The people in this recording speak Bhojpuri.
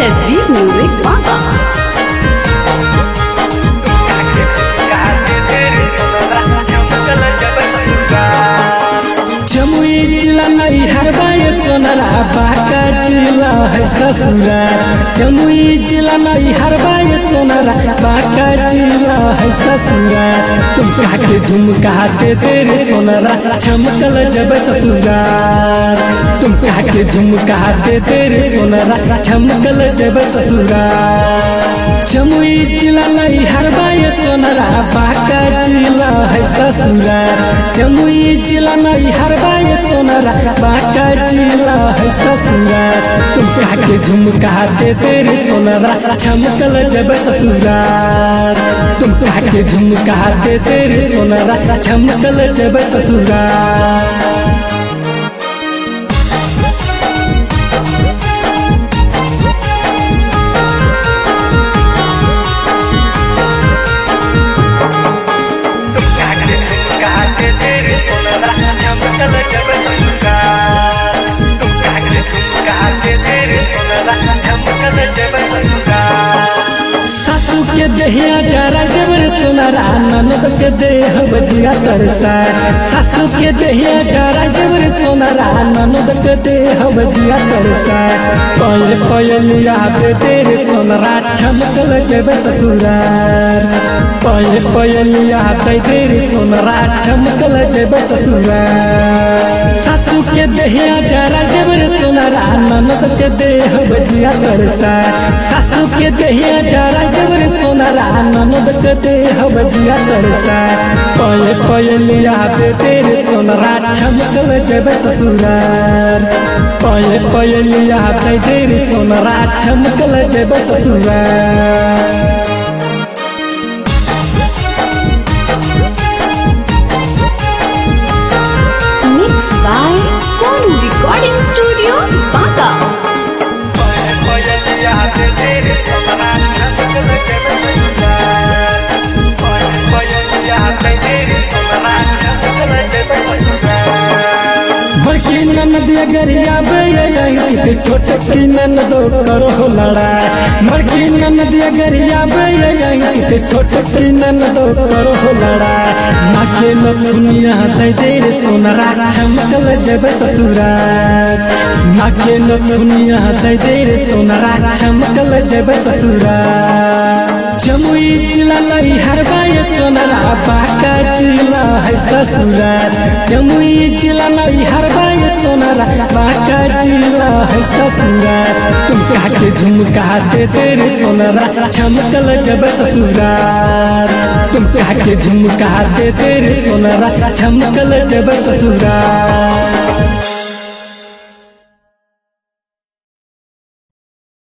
तस्वीर म्यूजिक बाबा जमुई जिला नहीं हरबाए सोनरा बाका जिला है ससुरा जमुई जिला नहीं हरबाए सोनरा बाका जिला है ससुरा तुम कहा के झुमका दे तेरे सोनरा चमकल जब ससुरा तुम कहा के झुमका दे तेरे सोनरा चमकल जब ससुरा जमुई जिला नहीं हरबाए सोनरा बाका जिला है ससुरा जमुई जिला नहीं हरबाए सोनरा बाका जिला है ससुरा तुम कहा के झुमका दे तेरे सोनरा चमकल जब ससुरा तुम कहा के झुमका दे तेरे सोनरा चमकल जब ससुरा सासू के देहिया जरा देवर सोनारा ननद के देह बजिया तरसा सासू के देहिया जरा देवर सोनारा ननद के देह बजिया तरसा पल पयलिया दे तेरे सोनारा चमकल जब ससुरार पल पयलिया दे तेरे सोनारा चमकल जब ससुरार सासू के देहिया जरा देवर सोनारा ननद के देह बजिया तरसा सासू के देहिया जरा देवर सोनारा ननद के देह बजिया तरसा पल पयलिया दे तेरे सोनारा चमकल जब ससुरार पल पयलिया दे तेरे सोनारा चमकल जब ससुरार mix by Sonu recording studio Banka बड़की ननद गरिया के छोट की ननद करो लड़ाई बड़की ननद गरिया के छोट की ननद करो लड़ाई माँ के नथुनिया दे दे रे सोनरा चमकल जब ससुरार माँ के नथुनिया दे दे रे सोनरा चमकल जब ससुरार जमुई जिला नहीं हरबाए सोनरा बाका जिला है ससुरार जमुई जिला नहीं हरबाए सोनरा बाका जिला है ससुरार तुम कहा के झुमका दे तेरे सोनरा चमकल जब ससुरार तुम कहा के झुमका दे तेरे सोनरा चमकल जब ससुरार